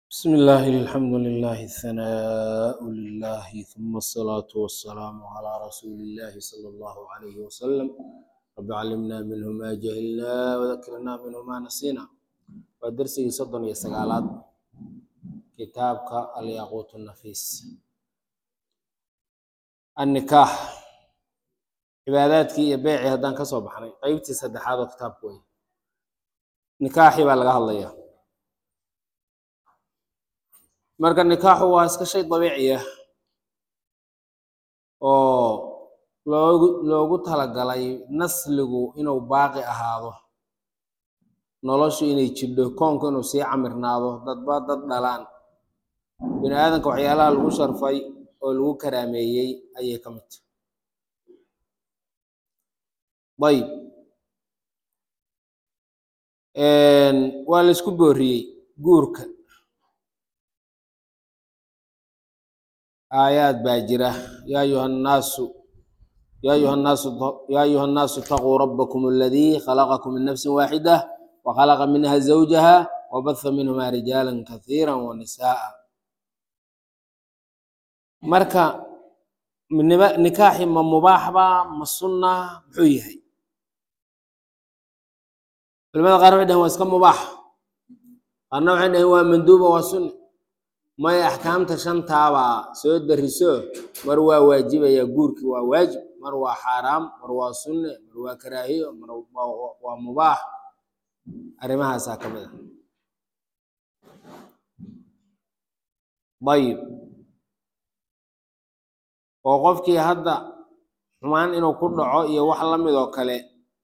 بسم الله الحمد لله الثناء لله ثم الصلاة والسلام على رسول الله صلى الله عليه وسلم رب علمنا منه ما جهلنا وذكرنا منه ما نسينا ودرسي صدن يسقالات كتابك الياقوت النفيس النكاح cibaadaadkii iyo beecii haddaan ka soo baxnay qeybtii saddexaad oo kitaabku wey nikaaxii baa laga hadlayaa marka nikaaxu waa iska shay dabiici ah oo loogu loogu talagalay nasligu inuu baaqi ahaado noloshu inay jidho koonku inuu sii camirnaado dadba dad dhalaan bini aadanka waxyaalaha lagu sharfay oo lagu karaameeyey ayay ka mid tahay ayb waa la isku booriyey guurka aayaad baa jira yaa ayuha nnaasu yaa ayuha nnaasu yaa ayuha nnaasu itaquu rabbakum aladii khalaqakum min nafsin waaxida وخلق منها زوجها وبث منهما رجالا كثيرا ونساء marka nikaaxi ma mubaax ba ma sunna muxuu yahay culimada qaar waxay dhaheen waa iska mubaax qaarna waxay dhaheen waa manduuba waa sunni may axkaamta shantaabaa soo dariso mar waa waajibaya guurki waa waajib mar waa xaaraam mar waa sunne mar waa karaahiyo mar waa mubaax arrimahaasaa ka mid a ayib oo qofkii hadda xumaan inuu ku dhaco iyo wax la mid oo kale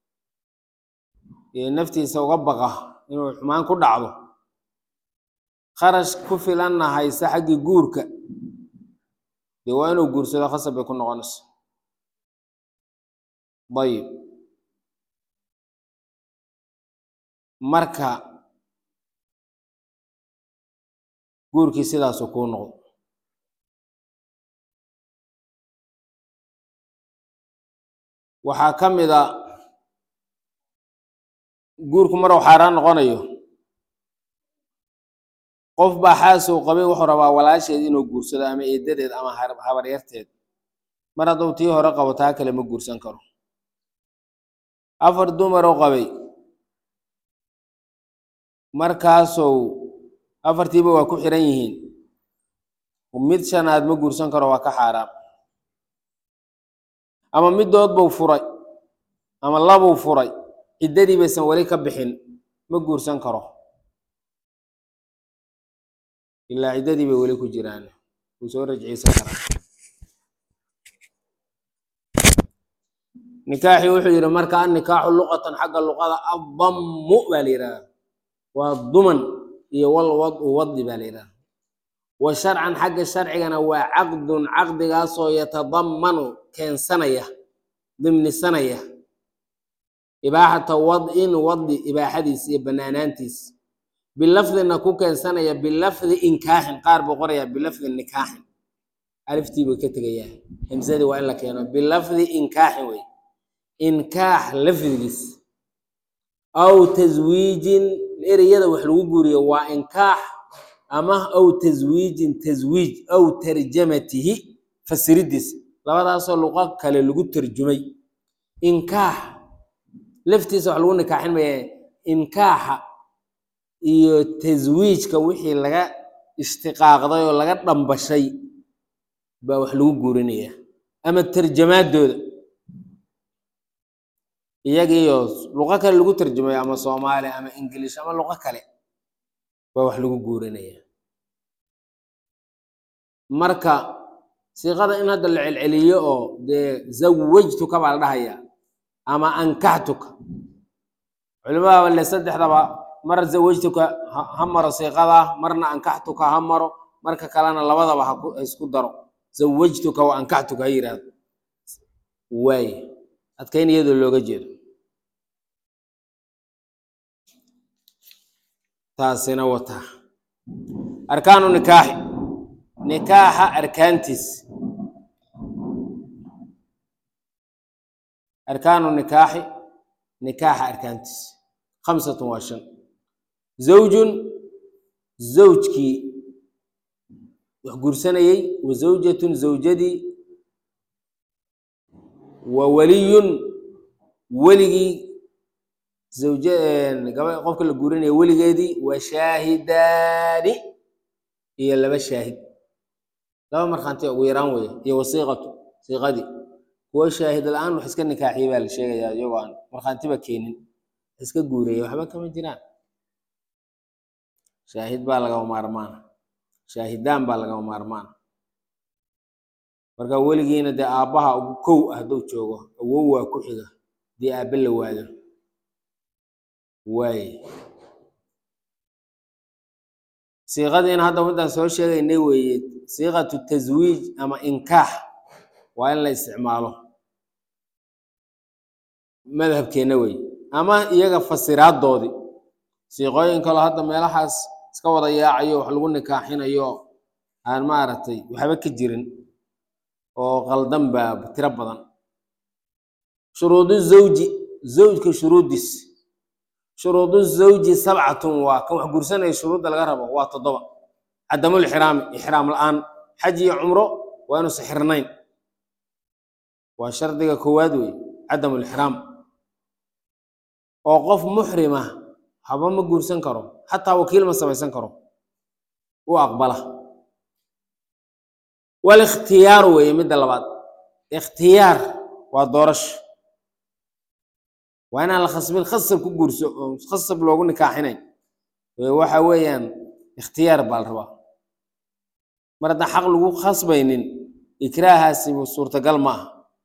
iyo naftiisa uga baqa inuu xumaan ku dhacdo kharash ku filanna haysa xaggii guurka dee waa inuu guursado khasab bay ku noqonayso ayib marka guurkii sidaasuu kuu noqdo waxaa ka mid a guurku maruu xaaraan noqonayo qof baa xaasuu qabay wuxuu rabaa walaasheed inuu guursado ama eedadeed ama habaryarteed mar hadduu tii hore qabo taa kale ma guursan karo afar dumaruu qabay markaasou afartiiba waa ku xiran yihiin mid shanaad ma guursan karo waa ka xaaraam ama middood buu furay ama labuu furay ciddadii baysan weli ka bixin ma guursan karo ilaa ciddadii bay weli ku jiraan wuu soo rajciysan karaa nikaaxii wuxuu yidhi marka annikaaxu luqatan xagga luqada addammu baa la yidhahdaa waa duman iyo wal wadu wadi baa la yidhahda wa sharcan xagga sharcigana waa caqdun caqdigaasoo yatadammanu keensanaya dimnisanaya ibaaxata wad'in wadi ibaaxadiis iyo banaanaantiis bilafdina ku keensanaya bilafdi inkaaxin qaar buu qorayaa bilafdi nikaaxin aliftii buu ka tegayaa himsadii waa in la keeno bilafdi inkaaxin wey inkaax lafdigiis aw taswiijin ereyada wax lagu guuriyo waa inkaax ama aw taswiijin taswiij aw tarjamatihi fasiridiis labadaasoo luqo kale lagu tarjumay inkaax laftiisa wax lagu nikaaxin maya inkaaxa iyo taswiijka wixii laga ishtiqaaqday oo laga dhambashay baa wax lagu guurinaya ama tarjamaadooda iyagiiyo luqo kale lagu tarjumayo ama soomaali ama ingilish ama luqo kale baa wax lagu guurinaya marka siiqada in hadda la celceliyo oo dee zawajtuka baa la dhahaya ama ankaxtuka culimada le saddexdaba mar zawajtuka ha maro siiqada marna ankaxtuka ha maro marka kalena labadaba ha isku daro zawajtuka wa ankaxtuka ha yidhaahdo waay adkayn iyadoo looga jeedo taasina wataa arkaanu nikaaxi nikaaxa arkaantiis arkaanu nikaaxi nikaaxa arkaantiis khamsatun waa shan zawjun zawjkii wax guursanayey wa zawjatun zawjadii wa waliyun weligii zawja gaba qofka la guurinaya weligeedii wa shaahidaani iyo laba shaahid laba markhaanti ugu yaraan weeye iyo wasiiqatu siiqadii kuwo shaahid la-aan wax iska nikaaxiyey baa la sheegayaa iyagoo aan markhaantiba keenin iska guuraya waxba kama jiraan shaahid baa lagama maarmaana shaahidaan baa lagama maarmaana marka weligiina dee aabbaha ugu kow ah hadduu joogo awow waa ku xiga dee aabbe la waayo waaye siiqadiina hadda midaan soo sheegaynay weeye siiqatu taswiij ama inkaax waa in la isticmaalo madhabkeenna weeye ama iyaga fasiraadoodii siiqooyin kaloo hadda meelahaas iska wada yaacayo wax lagu nikaaxinayo aan maaragtay waxba ka jirin oo qaldan baa tiro badan shuruudu zawji zawjka shuruuddiis shuruudu zawji sabcatun waa kan wax guursanaya shuruudda laga rabo waa toddoba cadamul ixraami ixraam la-aan xaj iyo cumro waa inuusan xirnayn waa shardiga koowaad wey cadamul ixraam oo qof muxrima haba ma guursan karo xataa wakiil ma samaysan karo u aqbala walikhtiyaar weeye midda labaad ikhtiyaar waa doorasho waa inaan la khasbin khasab ku guurso oo khasab loogu nikaaxinayn waxa weeyaan ikhtiyaar baa la rabaa mar haddaan xaq lagu khasbaynin ikraahaasi suurtagal ma aha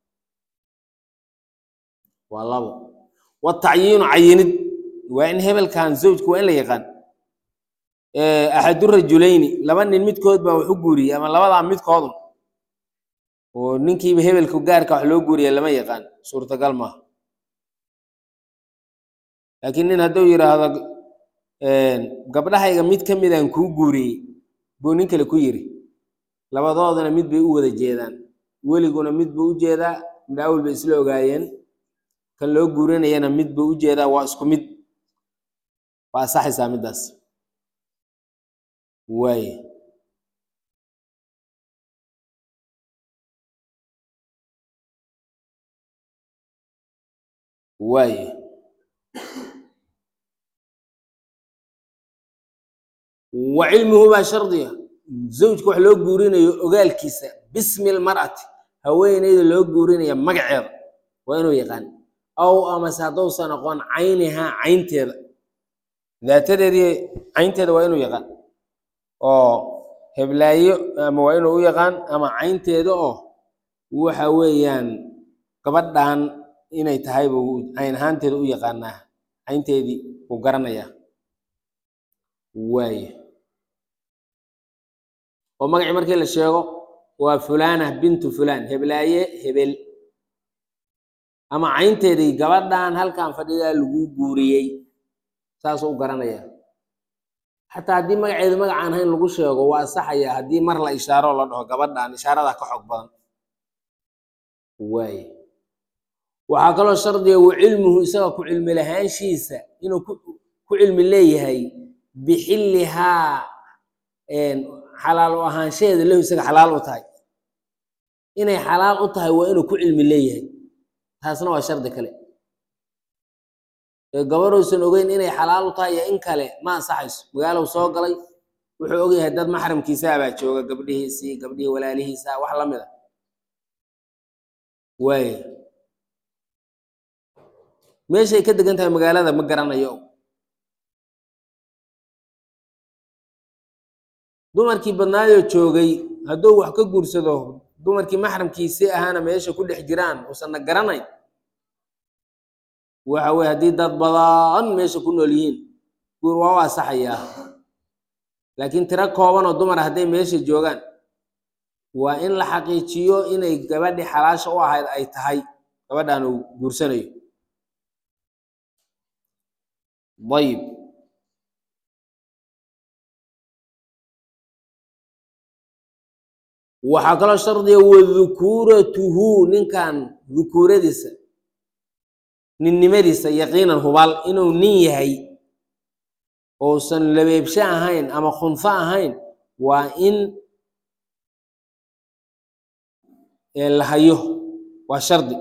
waa labo watacyiinu cayinid waa in hebelkan zawjka waa in la yaqaan axadurajulayni laba nin midkood baa wax u guuriyey ama labadaa midkoodun oo ninkiiba hebelka gaarka wax loo guuriya lama yaqaan suurtagal maaha laakiin nin hadduu yidhaahdo gabdhahayga mid ka midaan kuu guuriyey buu nin kale ku yiri labadoodana mid bay u wada jeedaan weliguna mid buu u jeedaa midhaawil bay isla ogaayeen kan loo guurinayana mid buu u jeedaa waa isku mid waa asaxaysaa middaas waaye waaye wa cilmuhu baa shardiga zawjka wax loo guurinayo ogaalkiisa bismi lmar'ati haweeneyda loo guurinaya magaceeda waa inuu yaqaan aw amase haddousan aqoon caynihaa caynteeda daatadeedii caynteeda waa inuu yaqaan oo heblaayo ama waa inuu u yaqaan ama caynteeda oo waxa weeyaan gabadhan inay tahay buu cayn ahaanteeda u yaqaanaa caynteedii buu garanayaa waaye oo magacii markii la sheego waa fulana bintu fulan heblaaye hebel ama caynteedii gabadhan halkan fadhidaa lagu guuriyey saasuu u garanayaa xataa haddii magaceeda magacaan hayn lagu sheego waa asaxayaa haddii mar la ishaaro la dhaho gabadhan ishaaradaa ka xog badan waaye waxaa kaloo shardiga wa cilmuhu isaga ku cilmi lahaanshiisa inuu ku cilmi leeyahay bixillihaa xalaal u ahaanshaheeda lahu isaga xalaal u tahay inay xalaal u tahay waa inuu ku cilmi leeyahay taasna waa shardi kale ee gabarhousan ogeyn inay xalaal u tahay iyo in kale ma ansaxayso magaalow soo galay wuxuu ogyahay dad maxramkiisaa baa jooga gabdhihiisii gabdhihii walaalihiisa wax la mid a waaye meeshay ka degan tahay magaalada ma garanayo dumarkii badnaayoo joogay hadduu wax ka guursado dumarkii maxramkiisii ahaana meesha ku dhex jiraan uusanna garanayn waxa weye haddii dad badan meesha ku nool yihiin guur waa u asaxayaa laakiin tiro kooban oo dumara hadday meesha joogaan waa in la xaqiijiyo inay gabadhii xalaasha u ahayd ay tahay gabadhan uu guursanayo ayib waxaa kaloo shardiga wadukuuratuhu ninkan dukuuradiisa ninnimadiisa yaqiinan hubaal inuu nin yahay ousan labeebsho ahayn ama khunfo ahayn waa in ee la hayo waa shardi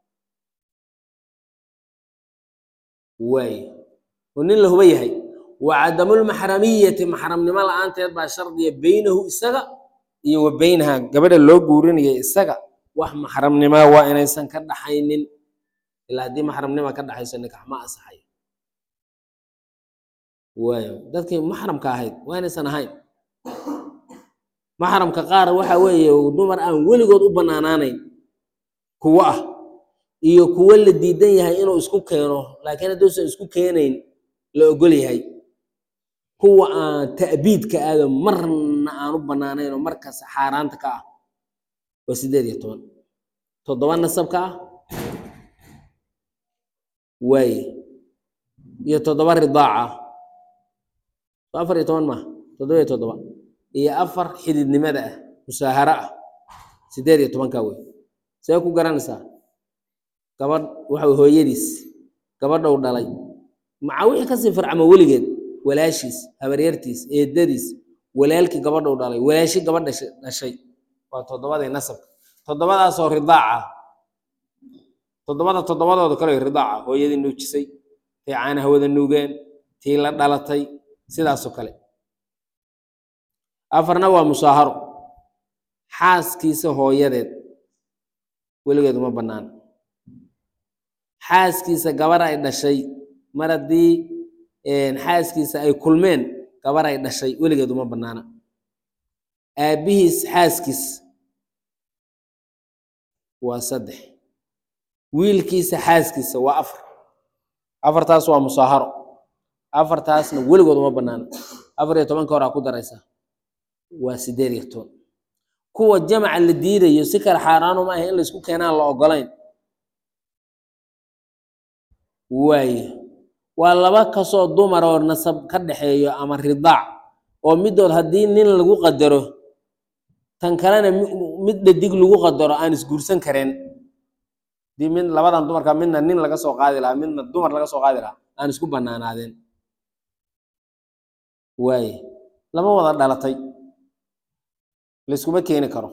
waay oo nin la huba yahay wa cadamulmaxramiyati maxramnimo la-aanteed baa shardiya beynahu isaga iyo wa beynaha gabadha loo guurinaya isaga wax maxramnima waa inaysan ka dhaxaynin ilaa haddii maxramnima ka dhaxayso nikax ma asaxayo waayo dadkii maxramka ahayd waa inaysan ahayn maxramka qaar waxa weeye dumar aan weligood u banaanaanayn kuwo ah iyo kuwo la diidan yahay inuu isku keeno laakiin hadduusan isku keenayn la ogol yahay kuwa aan ta'biidka aado marna aan u banaanayn oo markas xaaraanta ka ah waa sideed iyo toban toddoba nasabka ah waaye iyo toddoba ridaaca so afar iyo toban maaha toddoba iyo toddoba iyo afar xididnimada ah musaaharo ah sideed iyo tobankaa wey see ku garanaysaa gabadh waxa hooyadiis gabadhou dhalay maca wixii kasii farcamo weligeed walaashiis habaryartiis eedadiis walaalkii gabadhou dhalay walaashi gabadh dhashay waa toddobadii nasabka toddobadaasoo ridaaca toddobada toddobadooda kale ridaaca hooyadii nuujisay tii caanaha wada nuugeen tii la dhalatay sidaasoo kale afarna waa musaaharo xaaskiisa hooyadeed weligeed uma bannaan xaaskiisa gabar ay dhashay mar haddii xaaskiisa ay kulmeen gabar ay dhashay weligeed uma bannaana aabbihiis xaaskiis waa saddex wiilkiisa xaaskiisa waa afar afartaas waa musaaharo afartaasna weligood uma bannaana afar iyo tobanka hore aa ku daraysaa waa sideed iyo toban kuwa jamaca la diidayo si kale xaaraanu ma aha in laysku keenaan la ogolayn waaye waa laba kasoo dumar oo nasab ka dhaxeeyo ama ridaac oo midood haddii nin lagu qadaro tan kalena mid dhadig lagu qadaro aan isguursan kareen hadii mid labadan dumarka midna nin laga soo qaadi lahaa midna dumar laga soo qaadi lahaa aan isku banaanaadeen waaye lama wada dhalatay layskuma keeni karo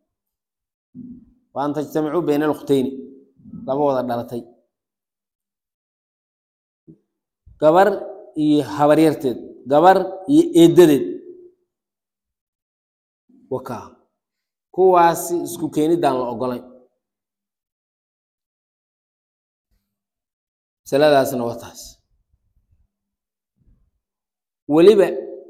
wa an tajtamicuu bayna alukhtayni lama wada dhalatay gabar iyo habaryarteed gabar iyo eedadeed wakaa kuwaasi isku keenidaan la ogolayn masaladaasna waa taas weliba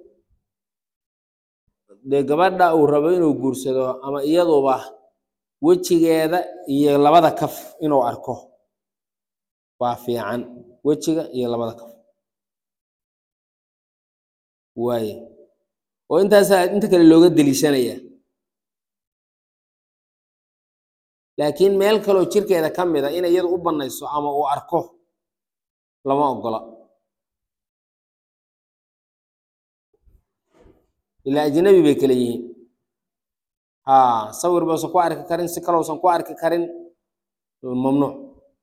dee gabadha uu rabo inuu guursado ama iyaduba wejigeeda iyo labada kaf inuu arko waa fiican wejiga iyo labada kaf waaye oo intaasaa inta kale looga deliishanaya laakiin meel kaloo jirkeeda ka mida in iyadu u bannayso ama uu arko lama ogola ilaa ajnabi bay kale yihiin ha sawir bausan ku arki karin si kaleusan ku arki karin mamnuuc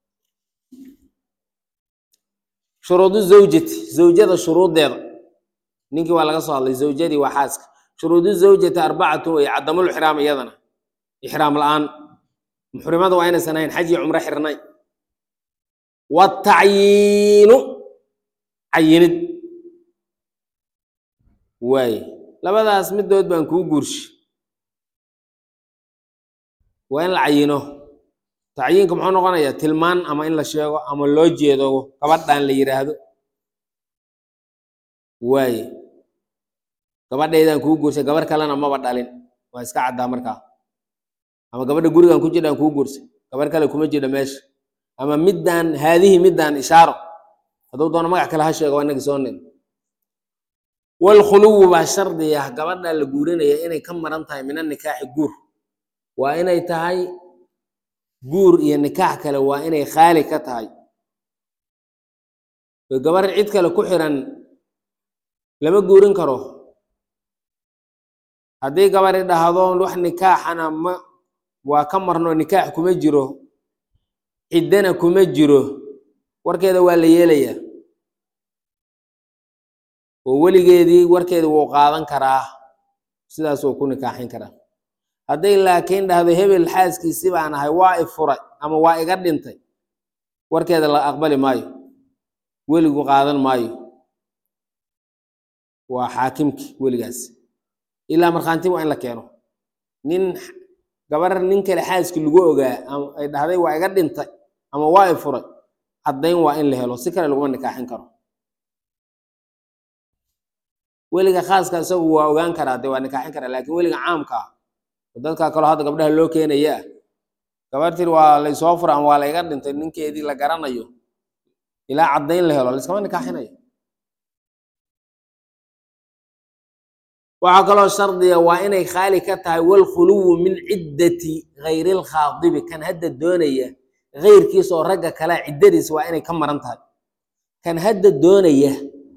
shuruudu zawjati zawjada shuruuddeeda ninkii waa laga soo hadlay zawjadii waa xaaska shuruudu zawjati arbacatu way cadamul ixraam iyadana ixraam la-aan muxrimada waa inaysan ahayn xaj iyo cumro xirnay watacyiinu cayinid waaye labadaas midood baan kuu guurshi waa in la cayino tacyiinka muxuu noqonayaa tilmaan ama in la sheego ama loo jeedo gabadhan la yidhaahdo waaye gabadhaydaan kuu guursay gabar kalena maba dhalin waa iska caddaa markaa ama gabadha gurigan ku jiraan kuu guursay gabar kale kuma jira meesha ama middaan haadihi middaan ishaaro hadduu doono magac kale ha sheego waa inagii soo nin walkhuluwu baa shardi ah gabadha la guurinaya inay ka maran tahay min anikaaxi guur waa inay tahay guur iyo nikaax kale waa inay khaali ka tahay oo gabar cid kale ku xiran lama guurin karo haddii gabari dhahdo wax nikaaxana ma waa ka marno nikaax kuma jiro ciddana kuma jiro warkeeda waa la yeelayaa oo weligeedii warkeeda wuu qaadan karaa sidaas wuu ku nikaaxin karaa hadday laakiin dhahdo hebel xaaskiisi baan ahay waa i furay ama waa iga dhintay warkeeda la aqbali maayo weligu qaadan maayo waa xaakimki weligaas ilaa markhaanti waa in la keeno nin gabar nin kale xaaskii lagu ogaa ama ay dhahday waa iga dhintay ama waa i furay caddayn waa in la helo si kale laguma nikaaxin karo weliga khaaska isagu waa ogaan karaa de waa nikaaxin karaa laakiin weliga caamka ah oo dadka kaloo hadda gabdhaha loo keenaya ah gabar tiri waa laysoo fura ama waa la iga dhintay ninkeedii la garanayo ilaa caddayn la helo layskama nikaaxinayo waxaa kaloo shardiga waa inay khaali ka tahay walkhuluwu min ciddati gayri lkhaadibi kan hadda doonaya keyrkiisa oo ragga kale ciddadiisa waa inay ka maran tahay kan hadda doonaya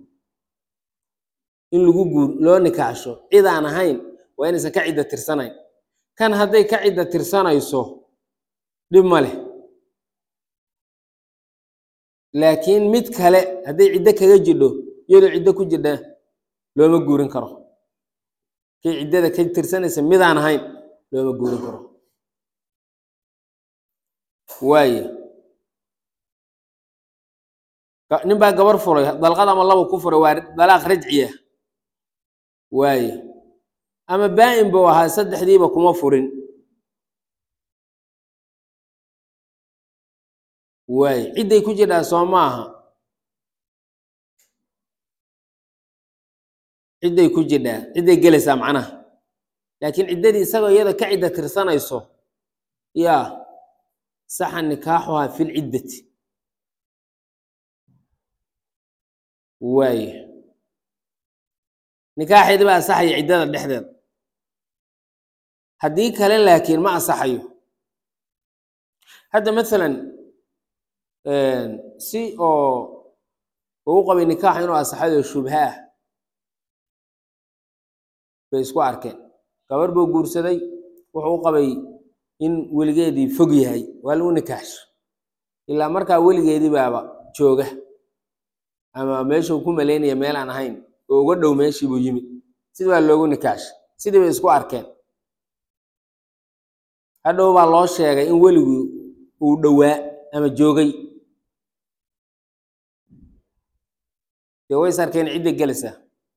in lagu guur loo nikaaxsho cid aan ahayn waa inaysan ka cidda tirsanayn kan hadday ka cidda tirsanayso dhib ma leh laakiin mid kale hadday ciddo kaga jidho iyadoo ciddo ku jidha looma guurin karo kay ciddada ka tirsanaysa midaan ahayn looma guurin karo waaye nin baa gabar furay dalqad ama laba ku furay waa dalaaq rajciya waaye ama baa-in buu ahaa saddexdiiba kuma furin waaye cidday ku jidhaa soo maaha cidday ku jidhaa cidday gelaysaa macnaha laakiin ciddadii isagoo iyada ka cidda tirsanayso yaa saxa nikaaxuhaa fi lciddati waaye nikaaxeedi baa asaxaya ciddada dhexdeeda haddii kale laakiin ma asaxayo hadda masalan si oo uu qabay nikaax inuu asaxayo shubha ah bay isku arkeen gabar buu guursaday wuxuu u qabay in weligeedii fog yahay waa lagu nikaaxsho ilaa markaa weligeedii baaba jooga ama meeshuu ku malaynaya meel aan ahayn oo uga dhow meeshii buu yimid sidi baa loogu nikaaxshay sidii bay isku arkeen hadhow baa loo sheegay in weligu uu dhowaa ama joogay dee ways arkeen cidda gelaysaa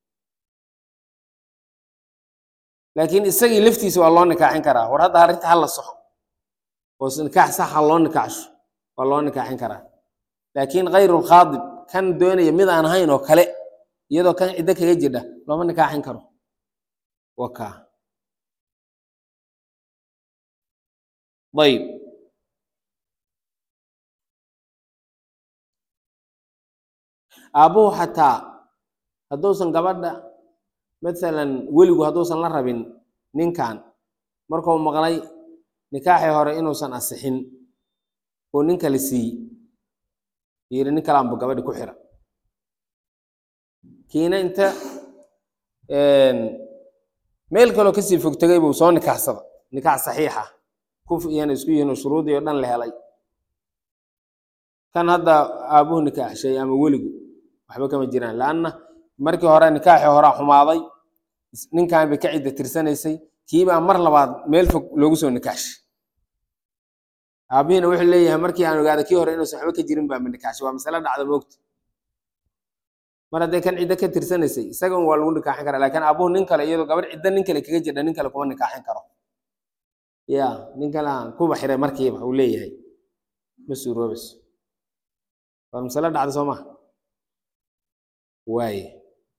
laakiin isagii laftiisa waa loo nikaaxin karaa war hadda arrinta hala soxo oo nikaax saxa loo nikaaxsho waa loo nikaaxin karaa laakiin kayru lkhaadib kan doonaya mid aan ahayn oo kale iyadoo kan ciddo kaga jidha looma nikaaxin karo waa kaa ayb aabbuhu xataa hadduusan gabadha masalan weligu hadduusan la rabin ninkan markuu maqlay nikaaxii hore inuusan asixin oo nin kale siiye yiri nin kalaanbu gabadhi ku xira kiina inta meel kaloo kasii fog tegay buu soo nikaaxsada nikaax saxiixa kuf iyana isku yihiin oo shuruudii oo dhan la helay kan hadda aabuhu nikaaxshay ama weligu waxba kama jiraan laanna markii hore nikaaxii horaa xumaaday ninkan bay ka cidda tirsanaysay kiibaa mar labaad meel fog loogu soo nikaaxshay aabihiina wuxuu leeyahay markii aan ogaada kii hore inuusan waxba ka jirin baa ma nikaaxshay waa masale dhacda moogta mar hadday kan ciddo ka tirsanaysay isaga waa lagu nikaaxin karaa laakiin aabuhu nin kale iyadoo gabar ciddo nin kale kaga jidha nin kale kuma nikaaxin karo ya nin kale aan kuba xiray markiiba uu leeyahay ma suuroobayso waa masale dhacda soo maha waaye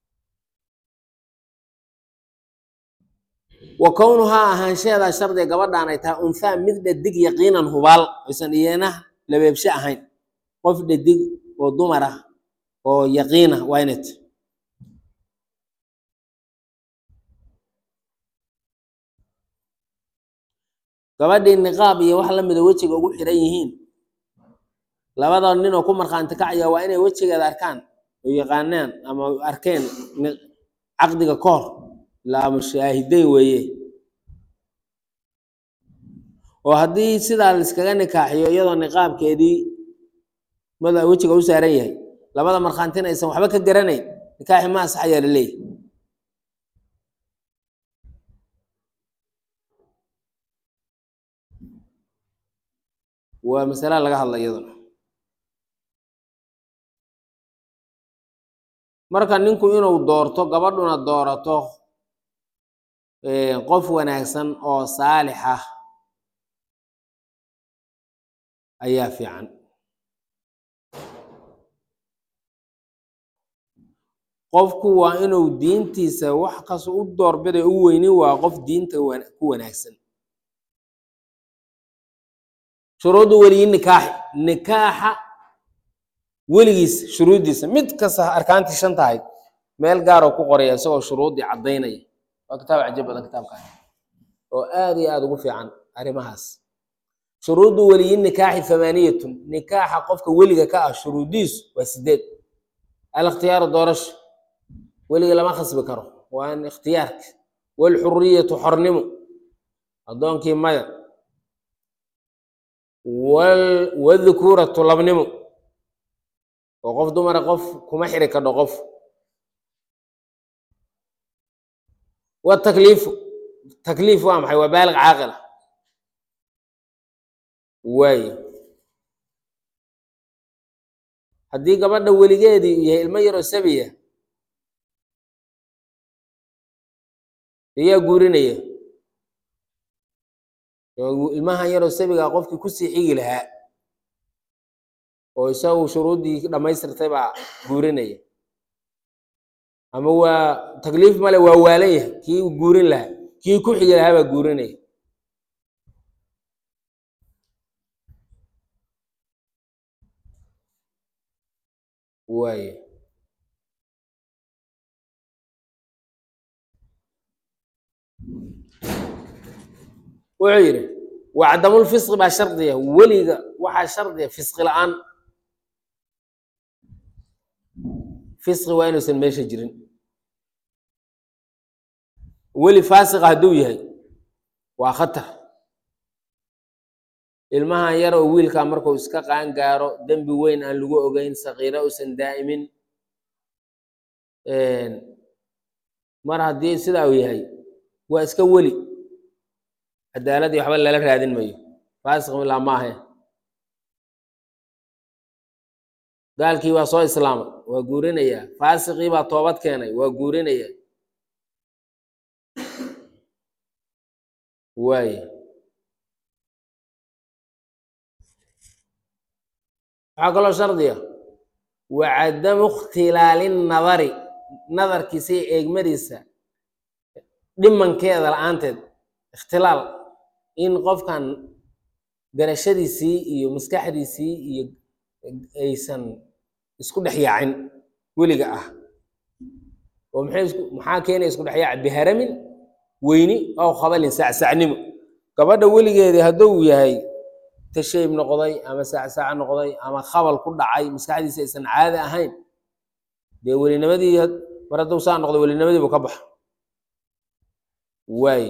wa kownuhaa ahaanshaheedaa shardiga gabadhaan ay tahay unhaa mid dhadig yaqiinan hubaal aysan iyana labeebshe ahayn qof dhadig oo dumar ah oo yaqiina waa inay tahay gabadhii niqaab iyo wax lamida wejiga ugu xiran yihiin labada nin oo ku markhaanti kacaya waa inay wejigeeda arkaan oo yaqaanaan ama arkeen caqdiga ka hor ilaa mushaahideyn weeye oo haddii sidaa laiskaga nikaaxiyo iyadoo niqaabkeedii mada wejiga u saaran yahay labada markhaantina aysan waxba ka garanayn nikaaxi ma asaxayaa laleeyahy waa masala laga hadla iyaduna marka ninku inuu doorto gabadhuna doorato qof wanaagsan oo saalix ah ayaa fiican qofku waa inuu diintiisa wax kas u doorbiday u weyni waa qof diinta ku wanaagsan shuruuddu weliyi nikaaxi nikaaxa weligiis shuruuddiisa mid kasta arkaantii shan tahay meel gaaroo ku qoraya isagoo shuruuddii caddaynaya waa kitaab cajab badan kitaabkan oo aad iyo aada ugu fiican arrimahaas shuruuddu weliyi nikaaxi thamaaniyatun nikaaxa qofka weliga ka ah shuruuddiisu waa sideed alikhtiyaaru doorasho weliga lama khasbi karo waa in ikhtiyaarka walxuriyatu xornimo addoonkii maya wadhukuuratu labnimo oo qof dumara qof kuma xiri kadho qof watakliifu takliif waa maxay waa baaliq caaqila waaye haddii gabadha weligeedii yahay ilmo yaroo sabiya ayaa guurinaya ilmahan yaroo sabigaa qofkii kusii xigi lahaa oo isagu shuruuddii dhammaystirtay baa guurinaya ama waa takliif male waa waalan yahay kii guurin lahaa kii ku xigi lahaa baa guurinaya waaye wuxuu yidhi wacdamulfisqi baa shardiya weliga waxaa shardiya fisqi la-aan fisqi waa inuusan meesha jirin weli faasiqa hadduu yahay waa khatar ilmahan yar oo wiilkaa markuu iska qaan gaaro dembi weyn aan lagu ogeyn sakiiro uusan daa'imin mar haddii sidaa uu yahay waa iska weli cadaaladii waxba lala raadin mayo faasiq ilaa maahe gaalkii baa soo islaamay waa guurinayaa faasiqii baa toobad keenay waa guurinayaa waaye waxaa kaloo shardiya wa cadamu ikhtilaali nadari nadarkiisa iyo eegmadiisa dhimankeeda la-aanteed ikhtilaal in qofkan garashadiisii iyo maskaxdiisii iyo aysan isku dhex yaacin weliga ah oo maxay isku maxaa keenaya isku dhex yaac biharamin weyni ow khabalin sacsacnimo gabadha weligeedii hadduu yahay tashayb noqday ama sacsac noqday ama khabal ku dhacay maskaxdiisa aysan caadi ahayn dee welinimadii mar hadduu saa noqdo welinimadii buu ka baxa waaye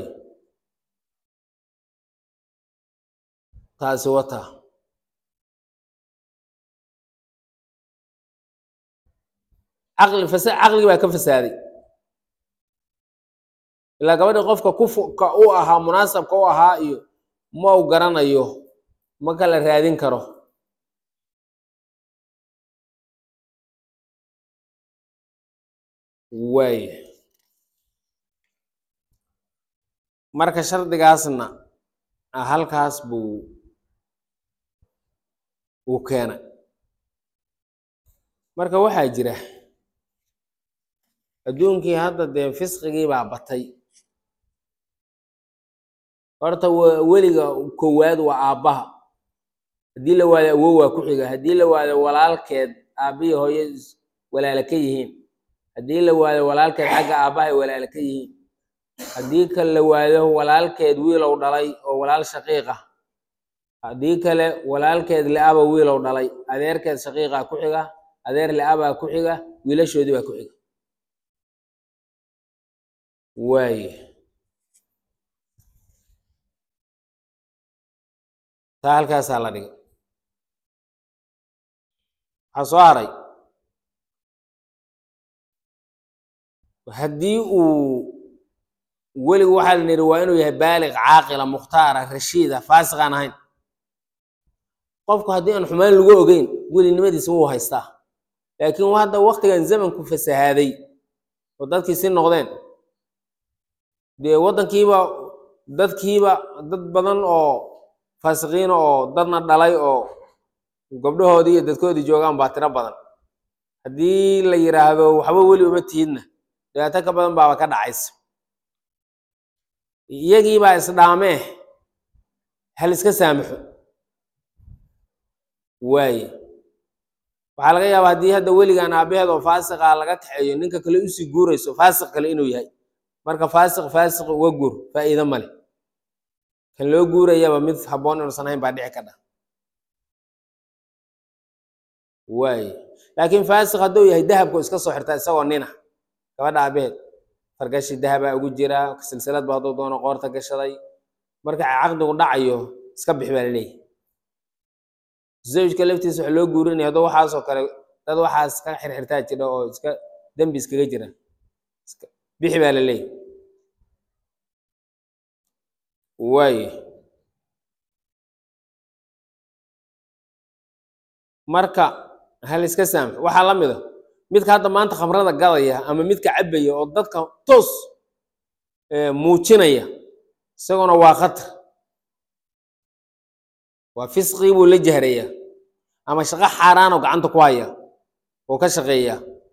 taasi wata caqli fasa caqligi baa ka fasaaday ilaa gabadhii qofka kufuka u ahaa munaasabka u ahaa iyo ma u garanayo ma kala raadin karo waaya marka shardigaasna halkaas buu uu keenay marka waxaa jira adduunkii hadda dee fisqigii baa batay horta weliga kowaad waa aabbaha haddii la waado awow waa ku xiga haddii la waado walaalkeed aabbihi hooyo walaala ka yihiin haddii la waado walaalkeed xagga aabbahay walaala ka yihiin haddii kale la waado walaalkeed wiilow dhalay oo walaal shaqiiq ah haddii kale walaalkeed le-aba wiilow dhalay adeerkeed shaqiiqa ku xiga adeer le-abaa ku xiga wiilashoodii baa ku xiga waaye taa halkaasaa la dhigay waxaa soo haray haddii uu weligu waxaa la nidhi waa inuu yahay baaliq caaqila mukhtaara rashiida faasiqaan ahayn qofku haddii aan xumaan lagu ogeyn welinimadiisa wuu haystaa laakiin hadda waktigan zamanku fasahaaday oo dadkii si noqdeen dee waddankiiba dadkiiba dad badan oo faasiqiina oo dadna dhalay oo gabdhahoodii iyo dadkoodii joogaan baa tiro badan haddii la yidhaahdo waxba weli uma tihidna dhibaato ka badan baaba ka dhacaysa iyagiibaa isdhaamee hal iska saamaxo waaye waxaa laga yaabaa haddii hadda weligaan aabaheed oo faasiqa laga kaxeeyo ninka kale usii guurayso faasiq kale inuu yahay marka faasiq faasiq uga guur faa'iido male kan loo guurayaba mid habboon inuusan hayn baa dhici ka dha waaye laakiin faasiq hadduu yahay dahabku iska soo xirtaa isagoo nina gabadha aabaheed fargashi dahabaa ugu jira silsilad ba hadduu doono qoorta gashaday marka caqdigu dhacayo iska bix baa laleeyahay zawjka laftiisa waxa loo guurinaya hadduu waxaasoo kale dad waxaas ka xirxirtaa jira oo iska dembi iskaga jira bixi baa laleeyahay waaye marka hal iska saamax waxaa la mida midka hadda maanta khamrada gadaya ama midka cabaya oo dadka toos muujinaya isaguna waa khatar waa fisqii buu la jahraya ama shaqo xaaraanoo gacanta ku haya oo ka shaqeeya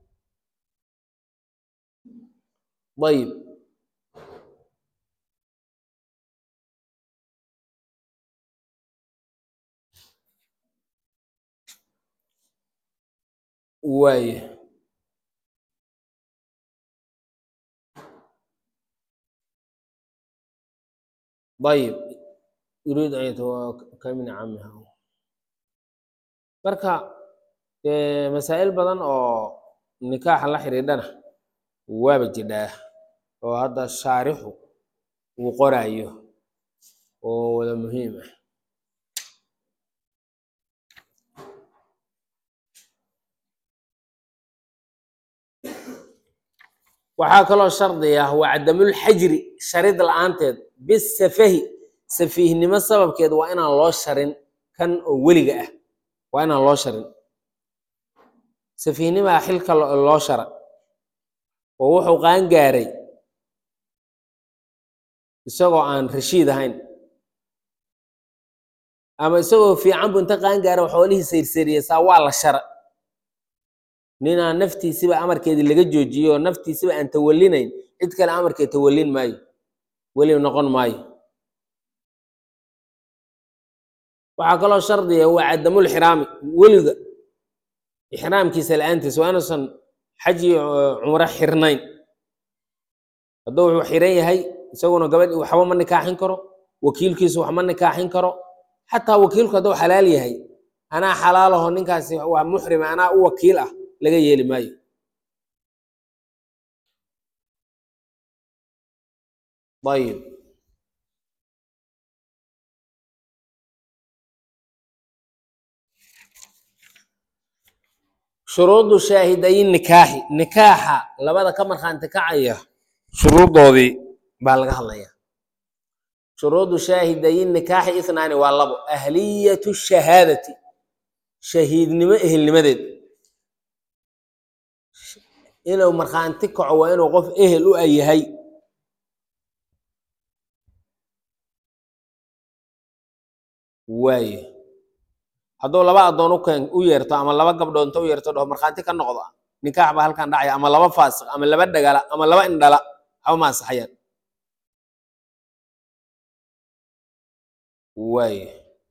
ayib waaye ayib yuriid an yatawaka min camiha marka masaa'il badan oo nikaaxa la xidhiidhana waaba jidhaa oo hadda shaarixu uu qoraayo oo wada muhiim ah waxaa kaloo shardi ah waa cadamulxajri sharid la-aanteed bisafahi safiihnimo sababkeed waa inaan loo sharin kan oo weliga ah waa inaan loo sharin safiihnimaa xilka loo shara oo wuxuu qaan gaaray isagoo aan rashiid ahayn ama isagoo fiican bu inta qaan gaara xoolihii sayrsariya saa waa la shara ninaan naftiisiba amarkeedii laga joojiyo oo naftiisiba aan tawalinayn cid kale amarkeed tawalin maayo weli noqon maayo waxaa kaloo shardiga waa cadamul xiraami weliga ixraamkiisa la-aantiisa waa inuusan xaji cumro xirnayn hadduu wuxuu xiran yahay isaguna gabadh waxba ma nikaaxin karo wakiilkiisu wax ma nikaaxin karo xataa wakiilku hadduu xalaal yahay anaa xalaalaho ninkaasi waa muxrima anaa u wakiil ah laga yeeli maayo ayib shuruudu shaahidayin nikaaxi nikaaxa labada ka markhaanti kacaya shuruudoodii baa laga hadlaya shuruudu shaahidayin nikaaxi ithnaani waa labo ahliyatu shahaadati shahiidnimo ehelnimadeed inuu markhaanti kaco waa inuu qof ehel u a yahay waaye hadduu laba addoon u keen u yeerto ama laba gabdhood inta u yeerto dhaho markhaanti ka noqda nikaax baa halkan dhacaya ama laba faasiq ama laba dhagala ama laba indhala waxba ma ansaxayaan waaye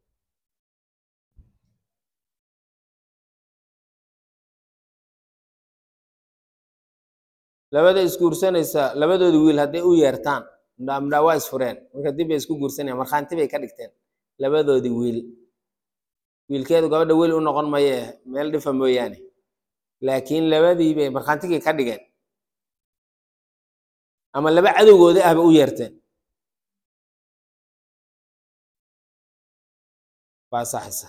labada isguursanaysa labadoodi wiil hadday u yeertaan midhaa midhaa waa isfureen marka dib bay isku guursanayaan markhaanti bay ka dhigteen labadoodii wiil wiilkeedu gabadha weli u noqon maye meel dhifa mooyaane laakiin labadii bay markhaantigii ka dhigeen ama laba cadowgoodi ahba u yeerteen waa saxaysa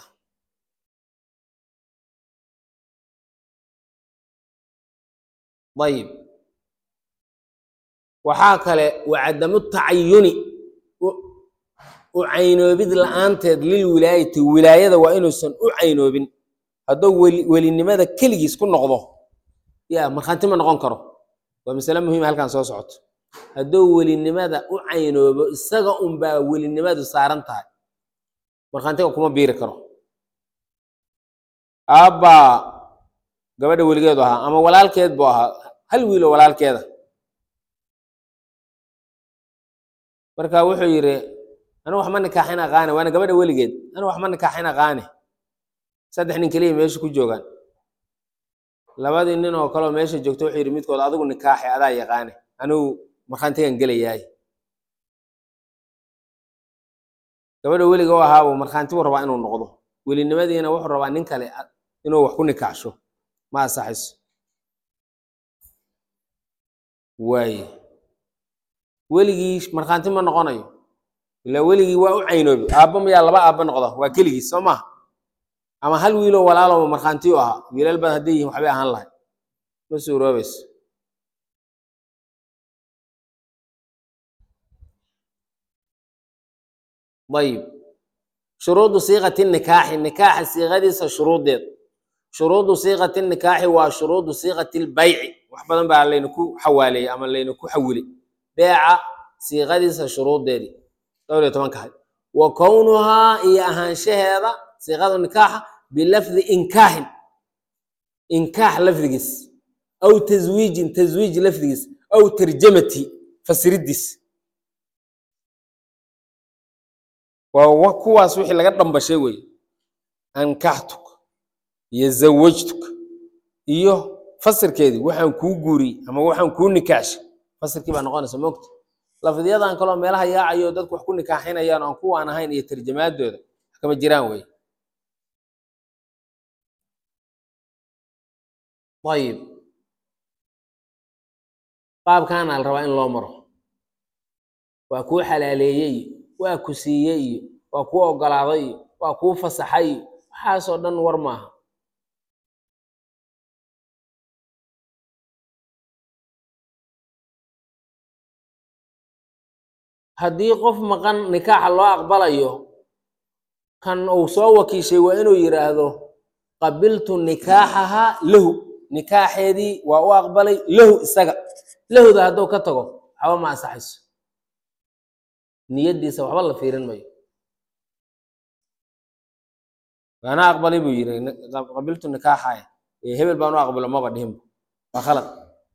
ayib waxaa kale waa cadamu tacayuni u caynoobid la-aanteed lil wilaayati wilaayada waa inuusan u caynoobin hadduu weli welinimada keligiis ku noqdo ya markhaanti ma noqon karo waa masale muhiima halkan soo socoto hadduu welinimada u caynoobo isaga unbaa welinimadu saaran tahay markhaantiga kuma biiri karo aabbaa gabadha weligeedu ahaa ama walaalkeed buu ahaa hal wiilo walaalkeeda marka wuxuu yidhi anu wax ma nikaaxin aqaane waana gabadha weligeed anu wax ma nikaaxin aqaane saddex nin keliya meesha ku joogaan labadii nin oo kaleoo meesha joogto wuxuu yidhi midkood adigu nikaaxi adaa yaqaane anigu markhaantigan gelayaay gabadha weliga u ahaabuu markhaanti buu rabaa inuu noqdo welinimadiina wuxuu rabaa nin kale inuu wax ku nikaaxsho ma asaxayso waaye weligii markhaanti ma noqonayo ilaa weligii waa u caynoobi aabba mayaa laba aabba noqda waa keligiis soo maha ama hal wiiloo walaaloba markhaanti u ahaa wiilal bad hadday yihiin waxbay ahaan lahay ma suuroobayso ayib shuruudu siiqati nikaaxi nikaaxa siiqadiisa shuruudeed shuruudu siiqati nikaaxi waa shuruudu siiqati lbayci wax badan baa laynaku xawaaleeyey ama laynaku xawilay beeca siiqadiisa shuruudeedii dhowr iyo tobanka hay wa kownuhaa iyo ahaanshaheeda siiqada nikaaxa bilafdi inkaaxin inkaax lafdigiis aw taswiijin taswiij lafdigiis aw tarjamati fasiridiis waa kuwaas wixii laga dhambashay wey ankaxtuk iyo zawajtuk iyo fasirkeedii waxaan kuu guuriyey ama waxaan kuu nikaaxshay fasirkii baa noqonaysa moogta lafdiyadan kaloo meelaha yaacayo dadku wax ku nikaaxinayaan aan kuwaan ahayn iyo tarjamaadooda wax kama jiraan wey ayib qaabkaana la rabaa in loo maro waa kuu xalaaleeyey waa ku siiyey iyo waa kuu ogolaaday iyo waa kuu fasaxay iyo waxaasoo dhan war maaha haddii qof maqan nikaaxa loo aqbalayo kan uu soo wakiishay waa inuu yidhaahdo qabiltu nikaaxahaa lahu nikaaxeedii waa u aqbalay lahu isaga lahuda hadduu ka tago waxba ma ansaxayso niyadiisa waxba la fiirin mayo waana aqbalay buu yidhi qabiltu nikaaxaya hebel baan u aqbalo maba dhihinba waa khalad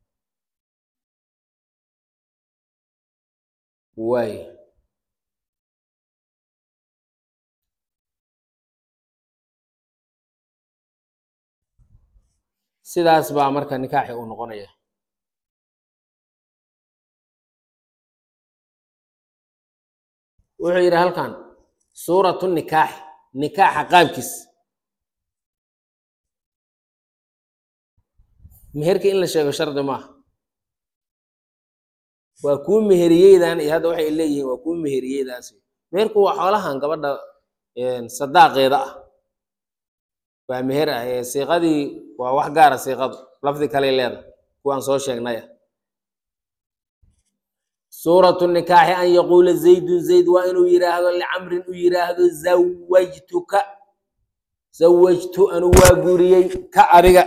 waay sidaas baa marka nikaaxi uu noqonaya wuxuu yidhi halkan suuratu nikaaxi nikaaxa qaabkiis meherka in la sheego shardi maaha waa kuu meheriyeydan iyo hadda waxay leeyihiin waa kuu meheriyeydaas meherku waa xoolahan gabadha sadaaqeeda ah waa meher ah siiqadii waa wax gaara siiqadu lafdi kaley leedahay kuwaan soo sheegnaya suuratu nikaaxi an yaquula zaydun zayd waa inuu yidhaahdo licamrin u yidhaahdo zawajtuka zawajtu anu waa guuriyey ka adiga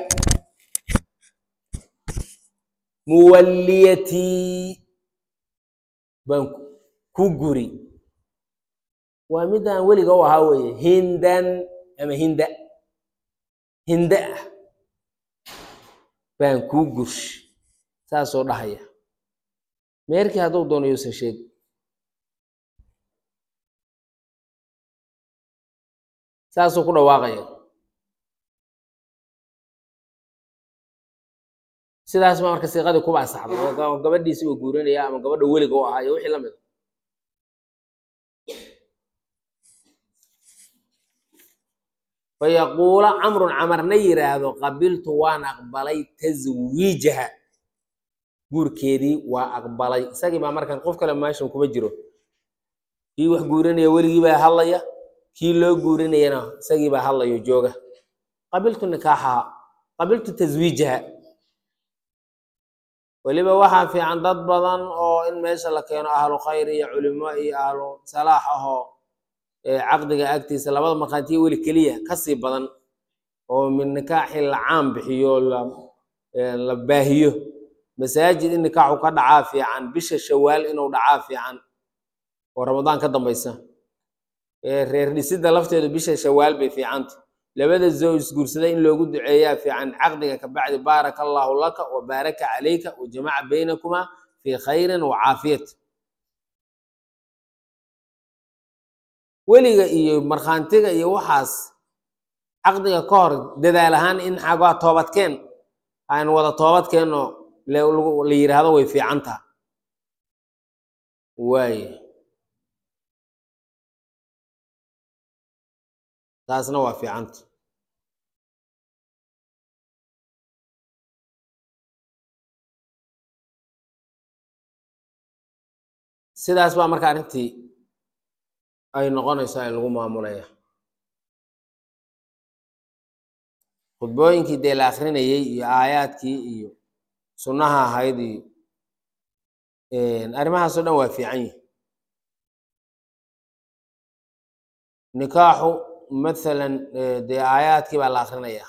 muwalliyatii baan ku guri waa midaan weliga u ahaa weye hindan ama hinda hinda ah baan kuu gursh saasoo dhahaya meerkii hadduu doono yuusan sheegi saasuu ku dhawaaqaya sidaas baa marka siiqadii kuba asaxday oo gabadhiisi uu guurinaya ama gabadha weliga u ahaa iyo wixii la mid fayaquula camrun camarna yidhaahdo qabiltu waan aqbalay taswiijaha guurkeedii waa aqbalay isagii baa markan qof kale meeshan kuma jiro kii wax guurinaya weligii baa hadlaya kii loo guurinayana isagii baa hadlayo jooga qabiltu nikaaxaha qabiltu taswiijaha weliba waxaa fiican dad badan oo in meesha la keeno ahlu khayr iyo culimo iyo ahlu salaax ahoo ee caqdiga agtiisa labada markhaatiya weli keliya kasii badan oo min nikaaxi la caan bixiyo la ee, la baahiyo masaajid in nikaaxu ka dhacaa fiican bisha shawaal inuu dhacaa fiican oo ramadaan ka dambaysa ee reer dhisidda lafteedu bisha shawaal bay fiicanta labada zow isguursada in loogu duceeyaa fiican caqdiga ka bacdi baaraka allaahu laka wa baaraka calayka wa jamaca baynakumaa fii khayrin wa caafiyat weliga iyo markhaantiga iyo waxaas caqdiga ka hor dadaal ahaan in xagaa toobadkeen aan wada toobadkeenoo la lagu- la yidhaahdo way fiicantaa waaye taasna waa fiicanta sidaas baa marka arrintii ay noqonaysaa in lagu maamulaya khudbooyinkii dee la akrinayey iyo aayaadkii iyo sunnaha ahayd iyo arrimahaas oo dhan waa fiican yihi nikaaxu mathalan eh, dee aayaadkii baa la akrinaya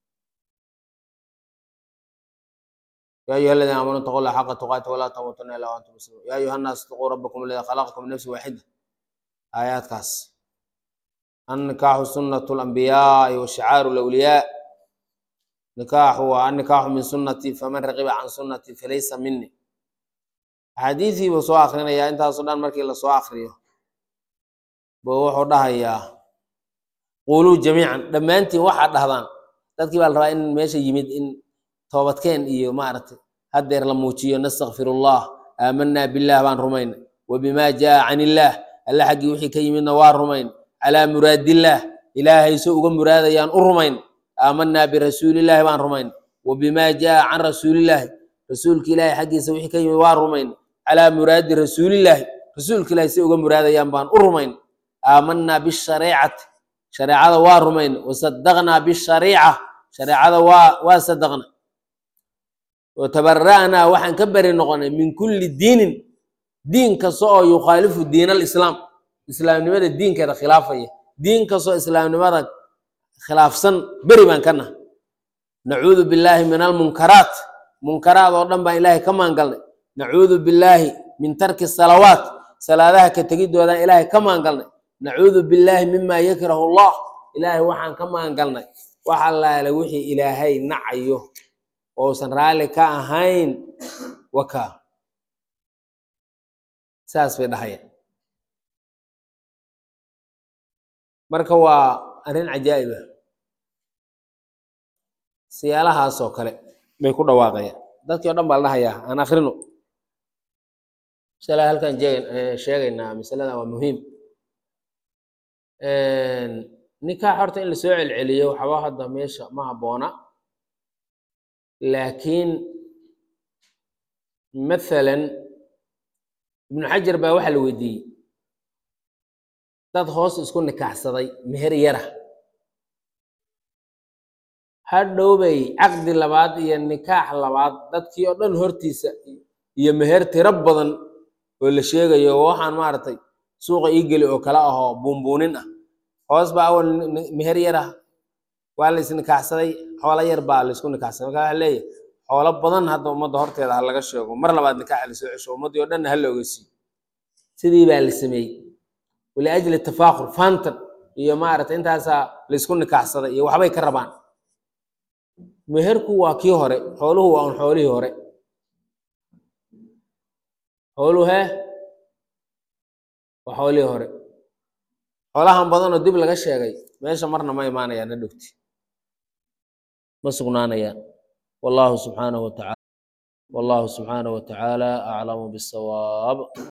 يا أيها الذين آمنوا اتقوا الله حق تقاته ولا تموتن إلا وأنتم مسلمون يا أيها الناس اتقوا ربكم الذي خلقكم من نفس واحدة آيات كاس النكاح سنة الأنبياء وشعار الأولياء نكاح والنكاح من سنتي فمن رغب عن سنتي فليس مني حديثي بسو آخرين يا أنت سودان مركي إلا سو آخرين بوحو دهيا قولوا جميعا لما أنت واحد دهدان dadkii baa la rabaa in meesha yimid in toobadkeen iyo maaragtay haddeer la muujiyo nastakfirullah aamanaa billaah baan rumayn wabimaa jaa can illaah alle xaggii wixii ka yimidna waa rumayn calaa muraadillaah ilaahay so uga muraadayaan u rumayn aamanaa birasuulillaahi baan rumayn wabimaa jaa can rasuulillaahi rasuulka ilaahay xaggiisa wixii ka yimid waa rumayn calaa muraadi rasuulillaahi rasuulka ilaahay si uga muraadayaan baan u rumayn aamanaa bishareecati shareecada waa rumayn wasadaqnaa bishariica shareecada waa waa sadaqna watabara'naa waxaan ka beri noqonay min kulli diinin diin kasta oo yukhaalifu diin alislaam islaamnimada diinkeeda khilaafaya diin kastoo islaamnimada khilaafsan beri baan ka nahay nacuudu billaahi min almunkaraat munkaraad oo dhan baan ilaahay ka maangalnay nacuudu billaahi min tarki salawaat salaadaha ka tegidoodaan ilaahay ka maangalnay nacuudu billaahi mima yakrahu allah ilaahay waxaan ka maangalnay wax allaale wixii ilaahay nacayo ousan raalli ka ahayn waka saas bay dhahayaan marka waa arrin cajaa'ib ah siyaalahaasoo kale bay ku dhawaaqayaan dadkii o dhan baa la dhahayaa aan akrino masala halkan jeeg- eh, sheegaynaa masalada waa muhiim nikaax horta in lasoo celceliyo waxba hadda meesha ma habboona laakiin mathalan ibnu xajar baa waxaa la weydiiyey dad hoos isku nikaaxsaday meher yara hadhowbay caqdi labaad iyo nikaax labaad dadkii oo dhan hortiisa iyo meher tiro badan oo la sheegayo oo waxaan maaragtay suuqa ii geli oo kale ahoo buunbuunin ah hoos baa awal ni- ni- meher yar ah waa la isnikaaxsaday xoolo yar baa la isku nikaaxsaday marka waxa leeyahay xoolo badan hadda ummadda horteeda ha laga sheego mar labaad nikaaxa lasoo cesho ummaddii oo dhanna ha la ogeysiiyo sidii baa la sameeyey waliajli tafaakur fantan iyo maaragtay intaasaa la isku nikaaxsaday iyo waxbay ka rabaan meherku waa kii hore xooluhu waa un xoolihii hore xooluhu hee waa xoolihii hore xoolahan badanoo dib laga sheegay meesha marna ma imaanayaan na dhogti ma sugnaanayaan wallahu subxaanahu watacaala wallahu subxaanahu watacaala aclamu bisawaab